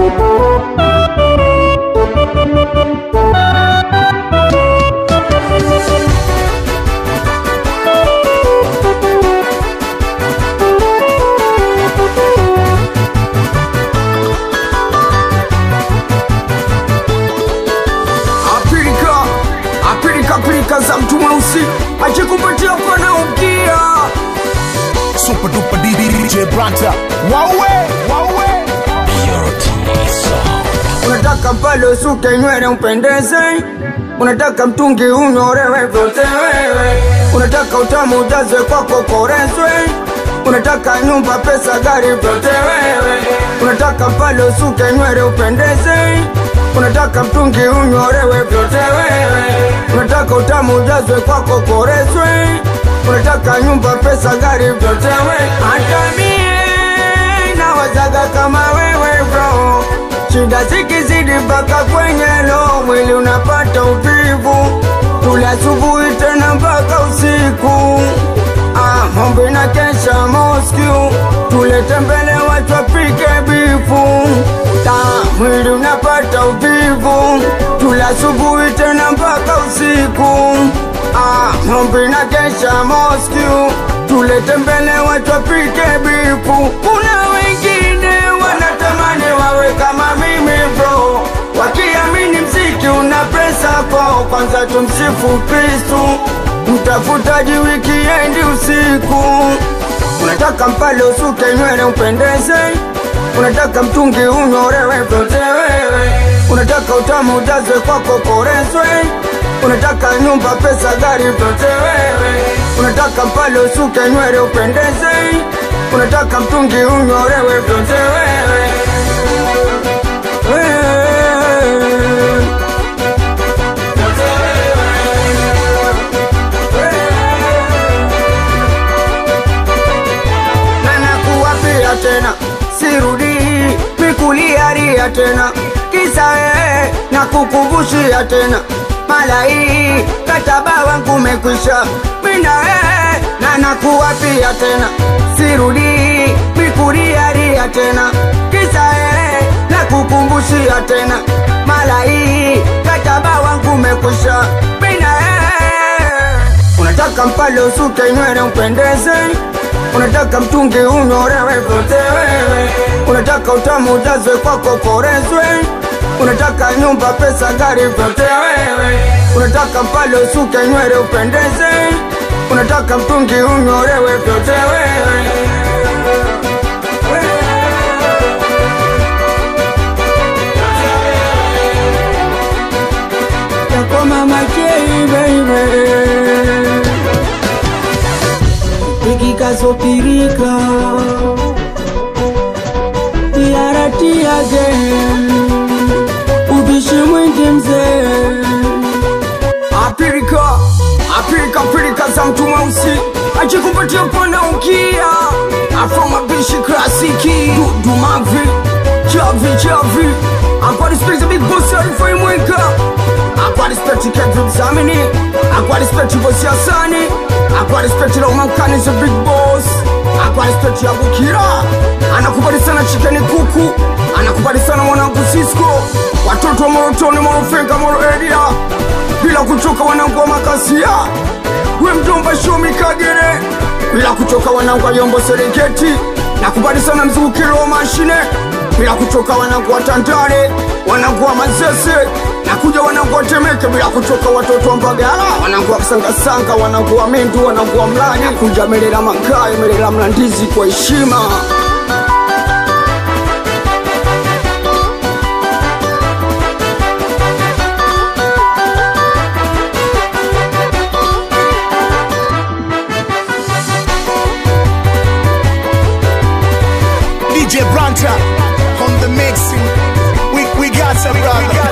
apilika apilika pilika za mtu mweusi achikupatia pana ukia Super duper DJ Branta. Wawe, wawe. unataka pale usuke nywele upendeze unataka mtungi unyorewe vyote wewe unataka utamu ujazwe kwako korezwe unataka nyumba pesa gari vyote wewe unataka pale usuke nywele upendeze unataka mtungi unyorewe vyote wewe unataka utamu ujazwe kwako korezwe unataka nyumba pesa gari vyote wewe hata mie nawazaga kama wewe bro shida zikizidi mpaka kwenye lo mwili unapata uvivu tula asubuhi tena mpaka usiku ah, mombe na kesha Moscow tulete mbele watu wapike bifu ta mwili unapata uvivu tula asubuhi tena mpaka usiku ah, mombe na kesha Moscow tulete mbele watu wapike bifu kuna wengine wanatamani wawe kama mimi bro wakiamini mziki una pesa kwao kwanza tumsifu kristu mtafutaji wikiendi usiku unataka mpale usuke nywele upendeze unataka mtungi unyorewe vyote wewe unataka utamu ujazwe kwako korezwe unataka nyumba pesa gari vyote wewe unataka mpale usuke nywele upendeze unataka mtungi unyorewe vyote wewe Wewe. na nakuwapia tena sirudi mikuliaria tena kisa wewe na kukumbushia tena mala hii kataba wangu umekwisha mina wewe na nakuwapia tena sirudi mikuliaria tena kisa wewe na kukumbushia tena mala hii kataba wangu umekwisha mina wewe unataka mpale usuke nywele upendeze unataka mtungi unyorewe vyote wewe unataka utamu ujazwe kwako korezwe unataka nyumba pesa gari vyote wewe unataka mpale usuke nywele upendeze unataka mtungi unyorewe vyote wewe yako mama Jay, baby ikikazopirika yaratiage ubishi mwingi mzee apirika apirika pirika za mtu mweusi achikupatia pana ukia afromabishi klasiki dumavi chavi chavi akwadispekti big boss arifai mwika akwadispekti kevin zamini akwadispekti bosi asani akwadispekti laumankani the big boss akwadispekti yabukira anakubali sana chikeni kuku anakubali sana mwanangu sisko watoto wa morotoni morofenga moro eria bila kuchoka wanangu wa makasia we mjomba shomi kagere bila kuchoka wanangu wa yombo serengeti nakubali sana mzukiro wa mashine bila kuchoka wanangu wa tandale wanangu wa mazese nakuja wanangu wa temeke bila kuchoka watoto wa mbagala wanangu wa kasangasanga wanangu wa mendu wanangu wa mlanya kuja melela mangayo melela mlandizi kwa heshima DJ Branta on the mixing. We, we got some brother.